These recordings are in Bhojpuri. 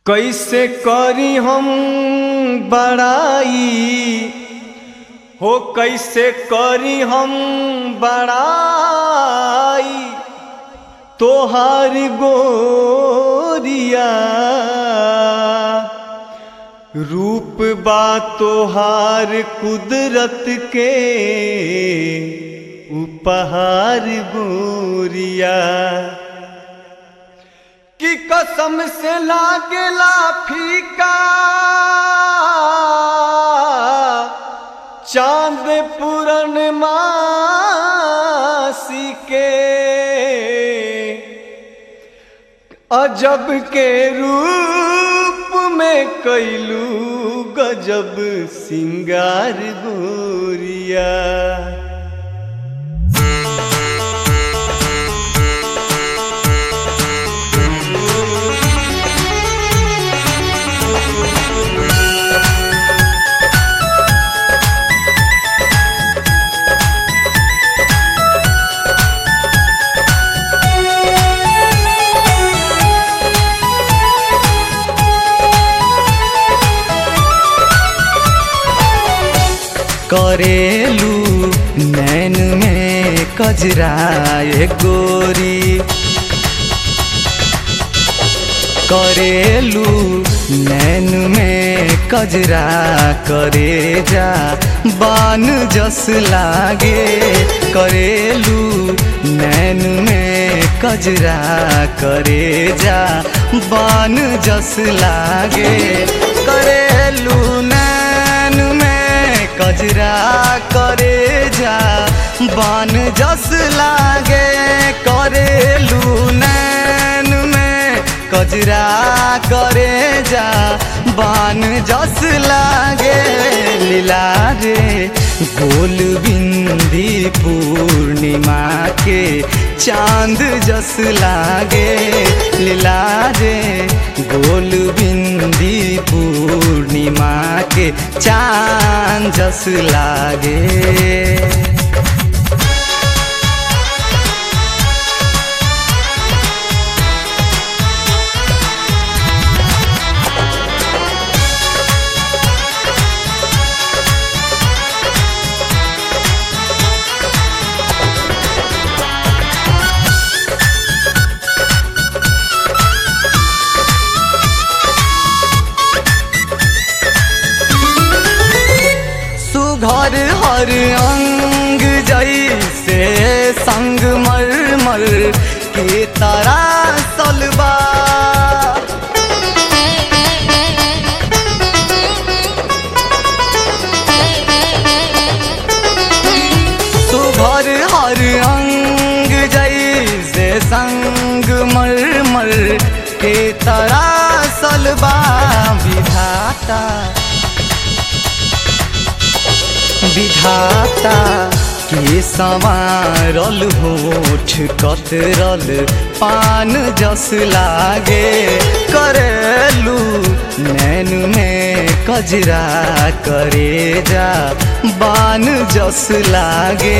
कैसे करी हम बड़ाई हो कैसे करी हम बड़ाई तोहार गोरिया रूप बा तोहार कुदरत के उपहार गोरिया कि कसम से लागेला फीका चांद पूरन मासी के अजब के रूप में कैलू गजब सिंगार गोरिया करेलू नैन में कजरा ए गोरी करेलू नैन में कजरा करे जा बान जस लागे करेलू नैन में कजरा करे जा बान जस लागे करेलू नैन में कजरा करे जा बान जस लागे करेलू नैन में कजरा करे जा बान जस लागे लीला रे गोल बिंदी पूर्णिमा के चांद जस लागे लीला रे गोल बिंदी पूर्णिमा के चांद जस लागे सुघर हर अंग जैसे संग मर मर के तारा सलबा सुघर हर अंग जैसे संग मर मर के तारा सलबा विधाता विधाता के संवारल होठ कतरल पान जस लागे करेलू नैन में कजरा करे जा बान जस लागे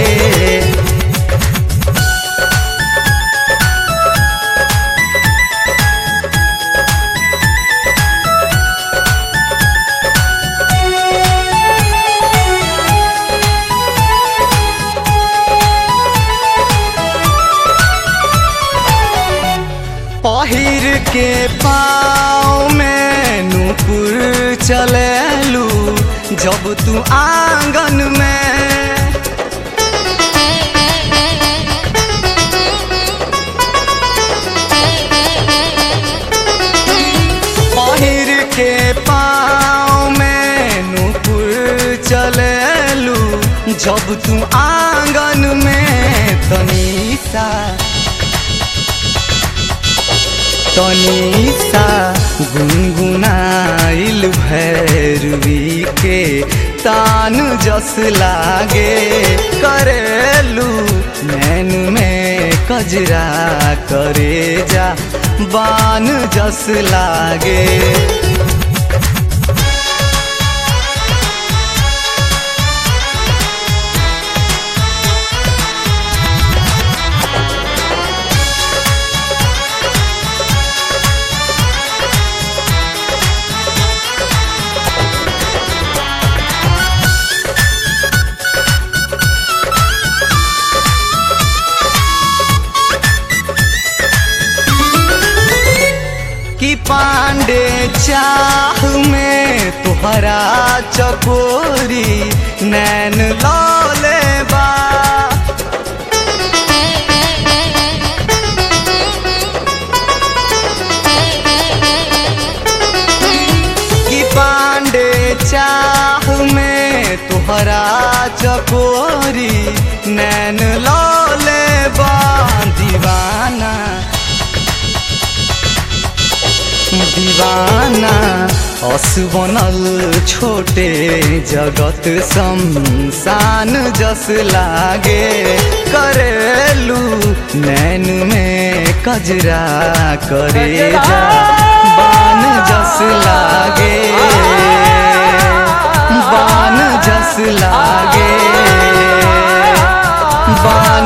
पहिर के पाँव में नूपुर चलेलू जब तू आंगन में पहिर के पाँव में नूपुर चलेलू जब तू आंगन में तनीसा तनीसा गुनगुनाइल भैरवी के तान जस लागे करेलू नैन में कजरा करे जा बान जस लागे पांडे चाह में तुहरा चकोरी नैन लौले बा कि पांडे चाह में तुहरा चकोरी नैन लौले बा दीवाना दीवाना अस बनल छोटे जगत शमशान जस लागे करेलू नैन में कजरा करे जा बान जस लागे बान जस लागे बान